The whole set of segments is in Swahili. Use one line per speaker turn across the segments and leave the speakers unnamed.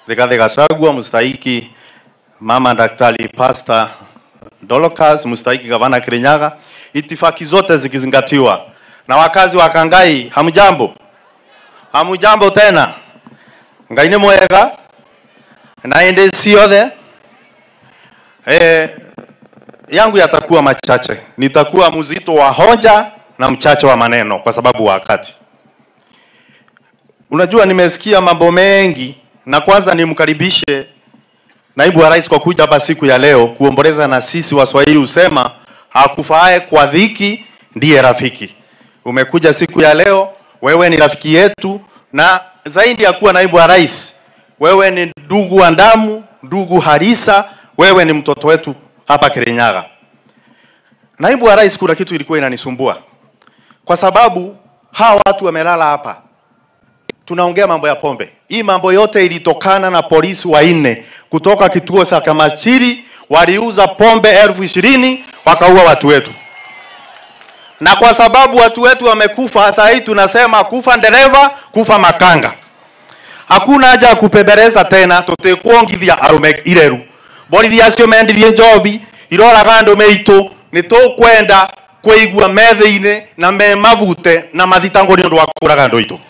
Rigathi Gachagua, mstahiki mama daktari Pastor Dolokas, mstahiki gavana Kirinyaga, itifaki zote zikizingatiwa. Na wakazi wa Kangai, hamjambo? Hamjambo tena? Ngai ni mwega na ende ciothe eh, yangu yatakuwa machache, nitakuwa mzito wa hoja na mchache wa maneno kwa sababu wakati. Unajua, nimesikia mambo mengi, na kwanza nimkaribishe naibu wa rais kwa kuja hapa siku ya leo kuomboleza na sisi. Waswahili husema hakufaaye kwa dhiki ndiye rafiki. Umekuja siku ya leo, wewe ni rafiki yetu, na zaidi ya kuwa naibu wa rais, wewe ni ndugu wa damu, ndugu harisa, wewe ni mtoto wetu hapa Kirinyaga. Naibu wa rais, kuna kitu ilikuwa inanisumbua kwa sababu hawa watu wamelala hapa, tunaongea mambo ya pombe. Hii mambo yote ilitokana na polisi wanne kutoka kituo cha Kamachiri, waliuza pombe elfu ishirini wakaua watu wetu, na kwa sababu watu wetu wamekufa, saa hii tunasema kufa dereva, kufa makanga. Hakuna haja ya kupembeleza tena, tutikuongithia arume ireru borithi acio mendirie njobi iroraga andu meitu ni tukwenda kuigua metha-ini na me mavute na mathitango ni undu wa kuraga andu aitu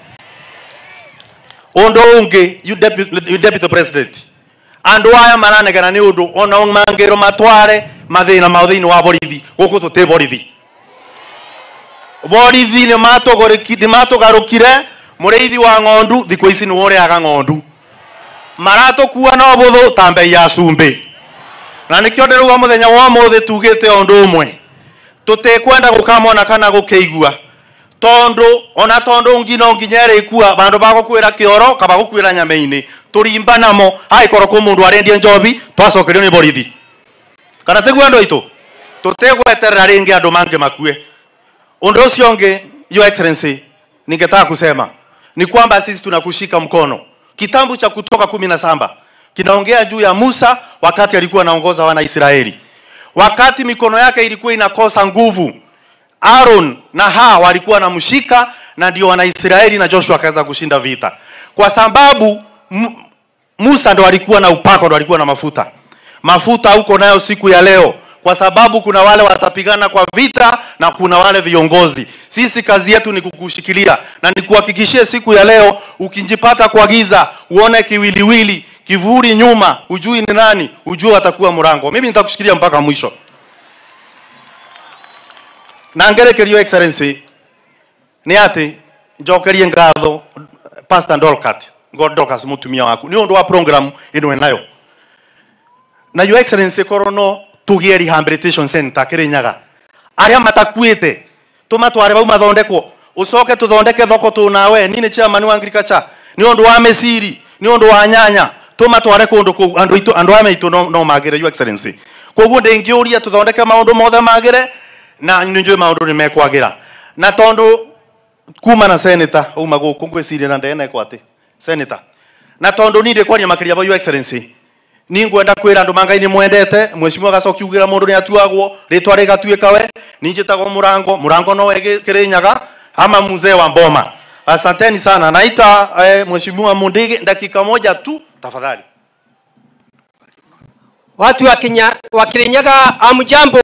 undu ungi you deputy, you deputy president andu aya maranegena ni undu ona mangiro matware mathina mao thiini wa borithi guku tuti borithi borithi ni matugoriki- ni matugarukire muriithi wa ng'ondu thiku ici ni uriaga ng'ondu maratukua na buthu ta mbei ya cumbi na nikio ndiruga muthenya wa muthi tugite undu umwe tutikwenda gukamona kana gukeigua tondu ona tondu ngi no nginya irikua bandu bagukwira kioro kaba gukwira nyama-ini turimba namo aikorwo ku mundu arendia njobi twacokerio ni borithi kana tiguo andu aitu tutigweterera ringi andu mangi makue undu ucio ungi your excellency ningetaka kusema ni kwamba sisi tunakushika mkono kitabu cha kutoka kumi na saba kinaongea juu ya Musa wakati alikuwa anaongoza wana Israeli, wakati mikono yake ilikuwa inakosa nguvu. Aaron na Ha walikuwa wanamshika, na ndio Wanaisraeli na Joshua akaweza kushinda vita, kwa sababu M- Musa ndo alikuwa na upako, ndo alikuwa na mafuta. Mafuta huko nayo siku ya leo, kwa sababu kuna wale watapigana kwa vita na kuna wale viongozi. Sisi kazi yetu ni kukushikilia na nikuhakikishie siku ya leo, ukijipata kwa giza, uone kiwiliwili, kivuli nyuma, ujui ni nani, ujue atakuwa mrango. Mimi nitakushikilia mpaka mwisho. na ngerekerio excellency nĩ atĩ njokerie ngatho pastor Dolcat God Dorcas mutumia waku nĩ ũndũ wa program ĩno enayo na your excellency korwo no tũgĩe rehabilitation center Kĩrĩnyaga arĩa matakuĩte tũmatware bau mathondekwo ũcoke tũthondeke thoko tũnawe ni nĩ chairman wa agriculture nĩ ũndũ wa mĩciri nĩ ũndũ wa nyanya tũmatware kũndũ kũu andũ aitũ andũ aya maitũ no, no magĩre your excellency koguo ndĩngĩũria tũthondeke maũndũ mothe magĩre na nĩ njũĩ maũndũ nĩ mekwagĩra na tondũ kuma na senator uma gũkũ ngwĩciria na ndenekwo atĩ senator na tondũ niĩ ndĩkwaria makĩria ba your excellency ni ngwenda kwĩra andũ mangai nĩ mwendete mheshimiwa gacoki ugĩra mũndũ nĩ atuagwo rĩtwa rĩgatuĩka we ni njĩtagwo mũrango mũrango no wege kĩrĩnyaga ama mzee wa mboma asanteni sana naita eh, mheshimiwa Mundigi dakika moja tu tafadhali
Watu wa Kenya wa Kirinyaga, amjambo.